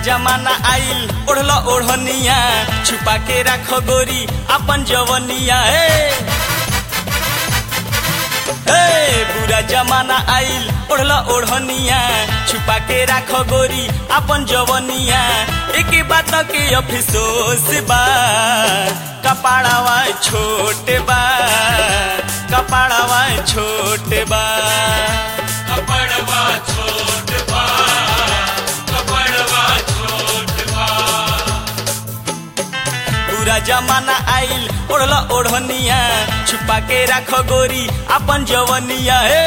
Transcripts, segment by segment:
जमाना आइल ओढ़ल ओढ़निया छुपा के राख गोरी अपन जवनिया हे हे बुरा जमाना आइल ओढ़ल ओढ़निया छुपा के राख गोरी अपन जवनिया एक बात के अफसोस बा कपाड़ावा छोटे बा कपाड़ावा छोटे बा कपड़वा छोट बा कपड़वा छोट बा पूरा जमाना आइल ओढ़ल ओढ़निया छुपा के राख गोरी अपन जवनिया हे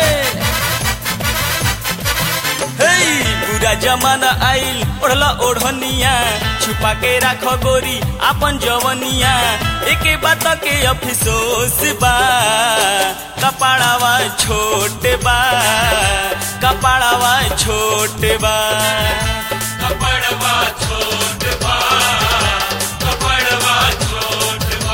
हे पूरा जमाना आइल ओढ़ल ओढ़निया छुपा के राख गोरी अपन जवनिया एक बात के अफसोस बा कपाड़ावा छोटे बा कपाड़ावा छोटे बा कपड़वा छोट बा कपड़वा छोट बा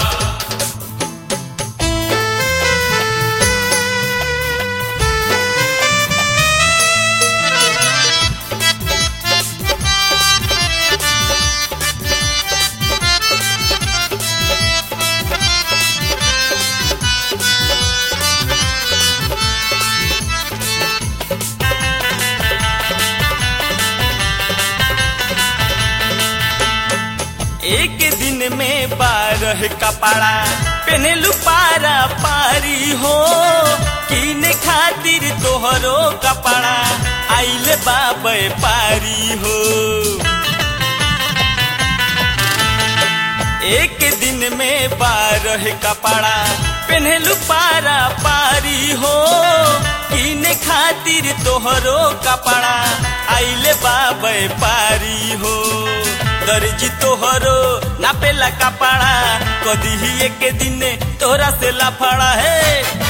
एक दिन में बारह कपड़ा पहनलू पारा पारी हो किने खातिर तोहरो कपड़ा आइल बाबे पारी हो एक दिन में बारह कपड़ा पहनलू पारा पारी हो किने खातिर तोहरो कपड़ा आइले बाबे पारी हो दर्जी तोहरो नापेला कपड़ा कदी ही एक दिन तोहरा से लाफड़ा है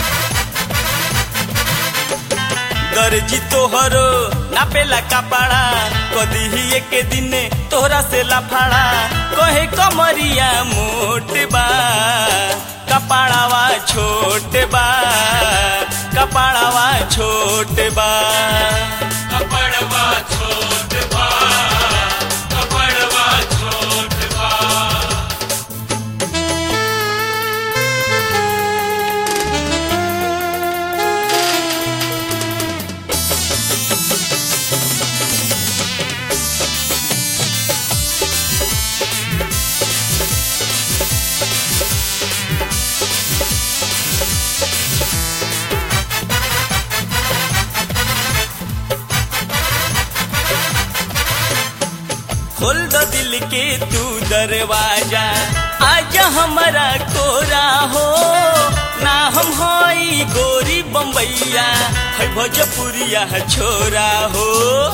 दर्जी तोहरो नापेला कपड़ा कदी ही एक दिन तोहरा से लाफड़ा कहे कमरिया मोट बा कपड़ावा छोट बा कपड़ावा छोट बा कपड़वा छोट बा कपड़वा छोट बा खोल दो दिल के तू दरवाजा आजा हमारा कोरा हो ना हम हई गोरी बम्बैया है भोजपुरिया छोरा हो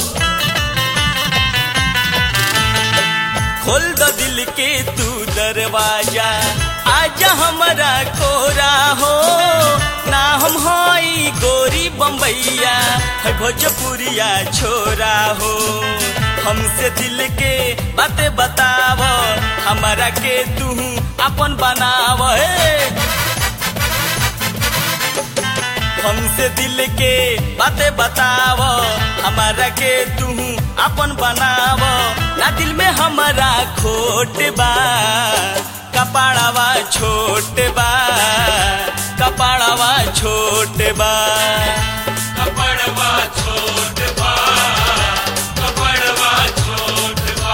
खोल दो दिल के तू दरवाजा आजा हमारा कोरा हो ना हम हई गोरी बम्बैया है भोजपुरिया छोरा हो हमसे दिल के बातें बताव हमारा के तू अपन बनाव हे हमसे दिल के बातें बताव हमारा के तू अपन बनाव ना दिल में हमारा खोट बा कपाड़ावा छोट बा कपाड़ावा छोट बा कपड़वा छोट बा कपड़वा छोट बा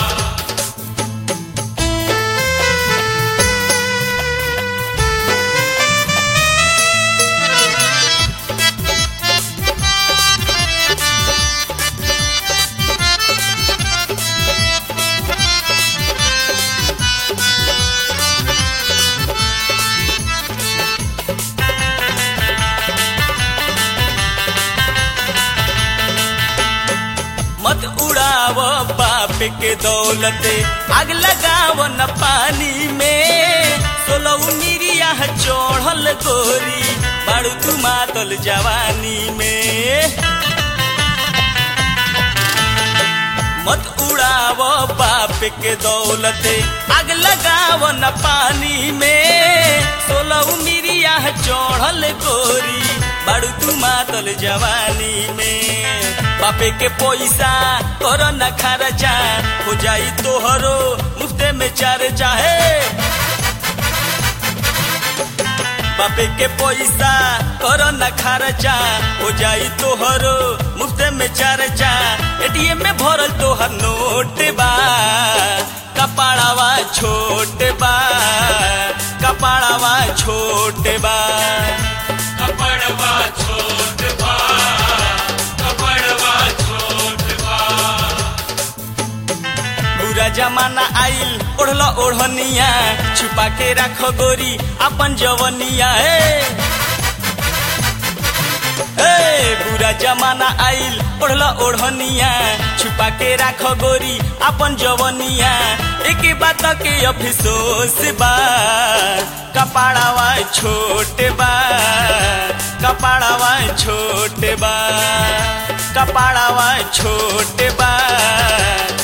मत उड़ाव बाप के दौलत आग लगाव न पानी में सोलह मिरिया चढ़ल गोरी बाड़ू तू मातल जवानी में मत उड़ाव बाप के दौलत आग लगाव न पानी में सोलह मिरिया चढ़ल गोरी बाड़ू तू मातल जवानी में बापे के पैसा कर न खर्चा हो जाई तोहरो मुफ्ते में चार चाहे बापे के पैसा कर न खर्चा हो जाई तोहरो मुफ्ते में चर्चा एटीएम में भरल तोहर नोट बा कपाड़ावा छोट बा कपाड़ावा छोट बा कपड़वा छोट बा कपड़वा छोट बा बुरा जमाना आइल ओढ़ल ओढ़निया छुपा के राख गोरी अपन जवनिया ए ए बुरा जमाना आइल ओढ़ल ओढ़निया छुपा के राख गोरी अपन जवनिया एक बात के अफसोस बा कपाड़ावा छोट बा कपाड़ावा छोट बा कपाड़ावा छोट बा